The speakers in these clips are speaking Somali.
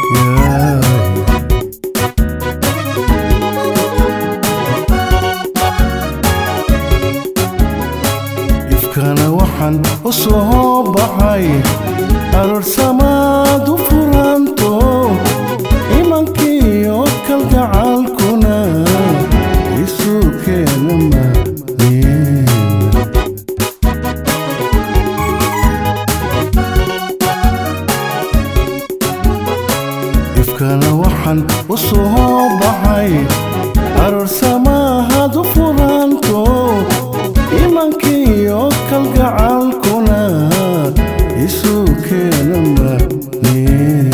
yaay ifkana waxaan u soo baxay arorsamaad u furanto imankiiyo kalgacalkuna isu keena manin ifkana waxaan u soo baxay aroorsamahad u furanto imankiiyo kalgacalkuna isu keena manin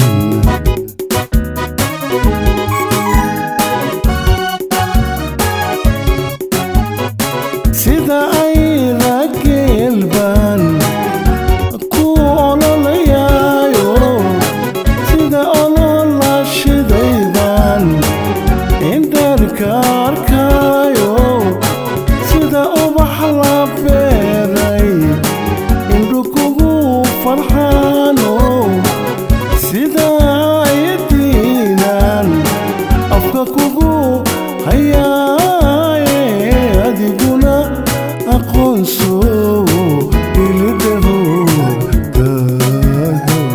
sida ay rageelbaan ku ololayaayo sida olola shidaydan indharka arkaayo sida ubax la beeray indhu kugu farxaano sida ayadiinan afka kugu hayaaye adiguna aqoonso ilidhaho daago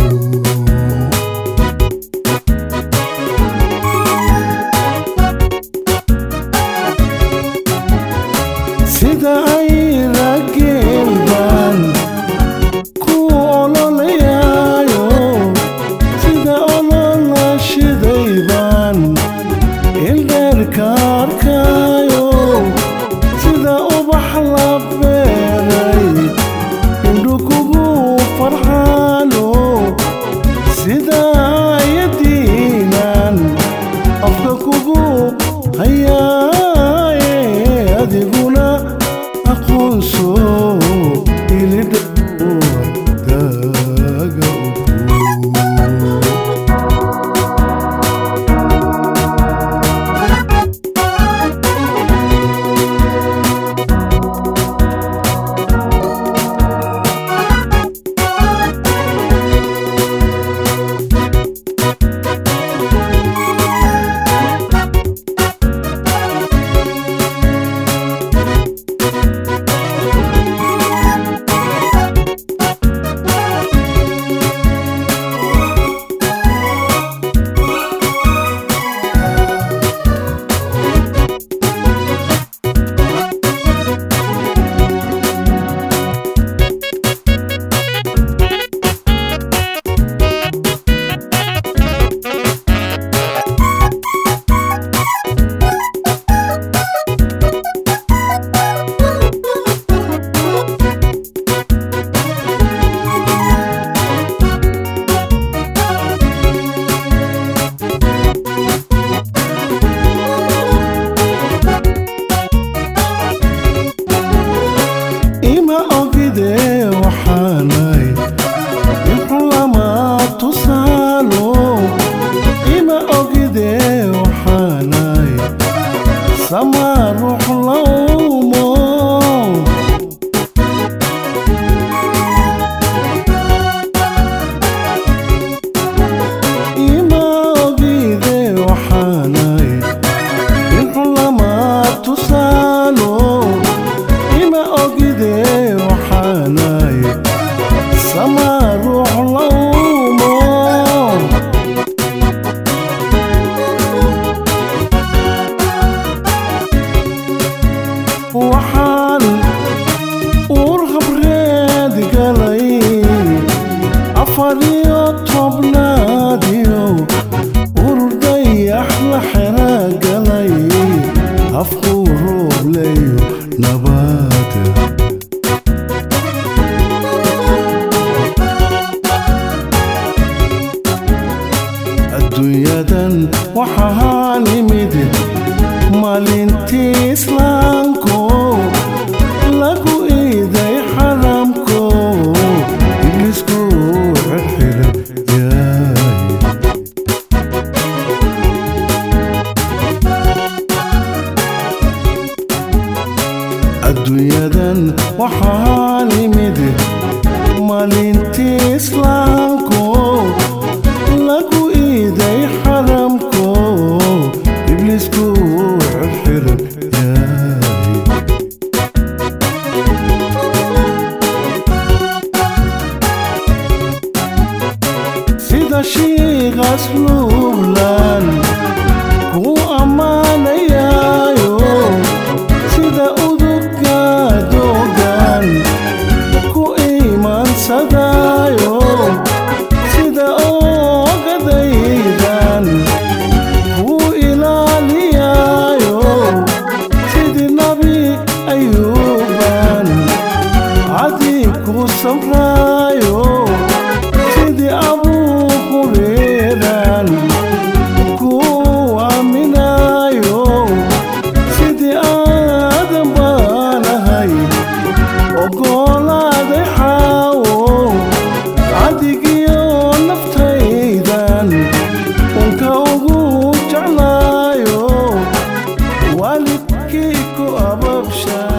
sida ay rageelbaan ku ololayaayo sida olola shidaybaan ildheerka arkaayo sida ubax la beeray indhu kugu farxaano sida ayadiinan afka kugu hayaaye adiguna aqoonso ilidhawo daaga ugu ima ogide waxaanay inxun lama tusaalo ima ogide waxaanay sama ruux lawmo ima ogide waxaanay inxun lama tusaalo ima ogide waxaanay sama ruux lawmo waxaan uur habreed galay afar iyo tobnaadiyo urdayax la xera galay afku roobleyo nabaada adduunyadan waxaa nimid maalintii islaamko lagu iiday xaramko iblisku xirxiran yaay adduunyadan waxaa nimid maalintii islaamko lagu baan ku ammaanayaayo sida uduga doogan ku iimaansadaayo sida oogadaydan ku ilaaliyaayo sidii nabi ayuuban cadii ku samraayo sidii abuu hureeran ku aaminaayo sidii aadan baanahay ogolaaday xaawo cadigiyo naftaydan unka ugu jeclaayo waalidkii ku ababsha